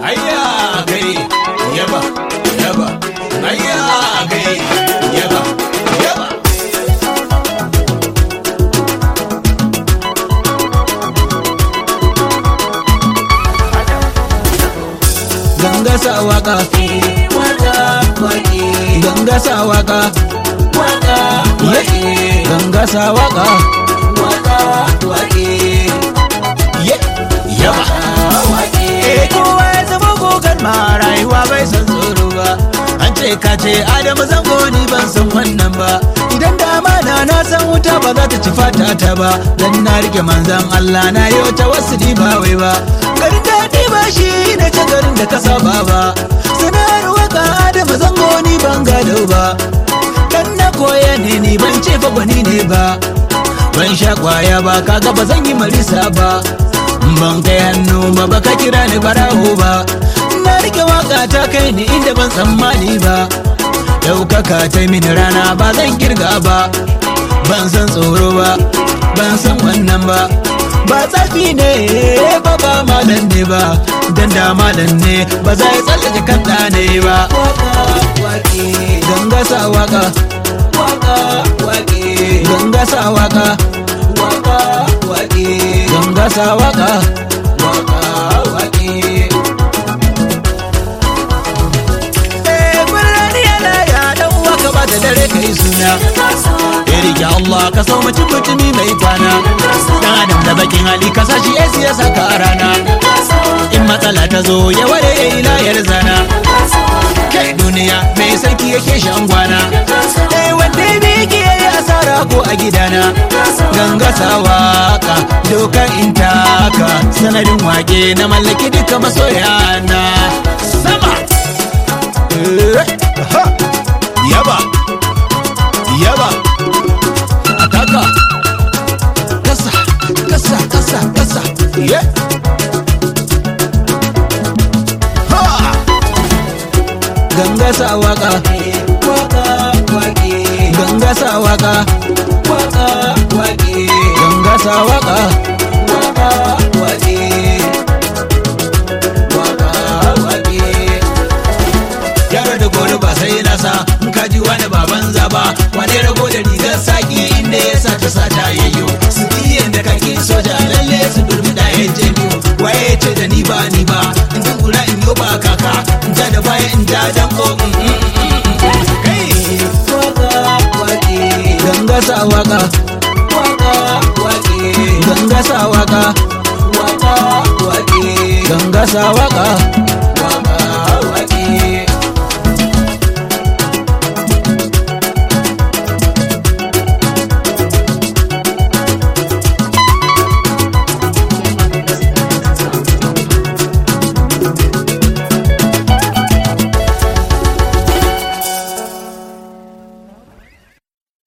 ayya kai yaba yaba ayya kai yaba yaba ganga sa waka waka waki ganga sa waka waka waki ganga sa waka waka waki yaba eh kowa ya zama gogon ma rayuwa bai san tsoro ba an ce ka ce adamu zango ni ban san wannan ba idan dama na na san wuta ba za ta ci fata ta ba dan na rike manzan Allah na yau ta wasu ni ba wai ba garin daɗi ba shi ne ta garin da ka saba ba sanar waka adamu zango ni ban gado ba dan na koya ne ni ban ce fa gwani ne ba ban sha kwaya ba kaga ba zan yi marisa ba ban kai hannu ba baka kira ni barawo ba na rike waka ta kai ni inda ban tsammani ba daukaka ta mini rana ba zan kirga ba ban san tsoro ba ban san wannan ba ba tsafi ne ba ba malam ne ba dan da malam ne ba za ya tsallake kan ne ba ganga sa waka ganga sa waka ganga sa waka Eh, birni yana ya dan waka ba da dare kai suna ya rike Allah ka so mutum mutumi mai kwana dan adam da bakin hali ka sashi ya siya saka a rana in matsala ta zo ya ware ya yi layar zana kai duniya mai sarki yake shan gwana eh wanda ne yake yi asara ko a gidana ganga sa waka doka in taka sanadin wake na mallaki duka masoya na sama Eh, ha, yaba yaba ataka kasa kasa kasa kasa yeah. ha ganga sa waka ganga sa waka ganga sa waka yaro da gori ba sai na sa in ka ji wani baban zaba wane rago da rigar saki inda ya sa ta sata yayyo su biyan da kake soja lalle su durmi da ya je biyu waye ya ce da ni ba ni ba in ji kura in yo ba kaka in ja da baya in ja danko mm, mm, mm, mm, mm. kai ganga sa waka ganga sa waka ganga sa waka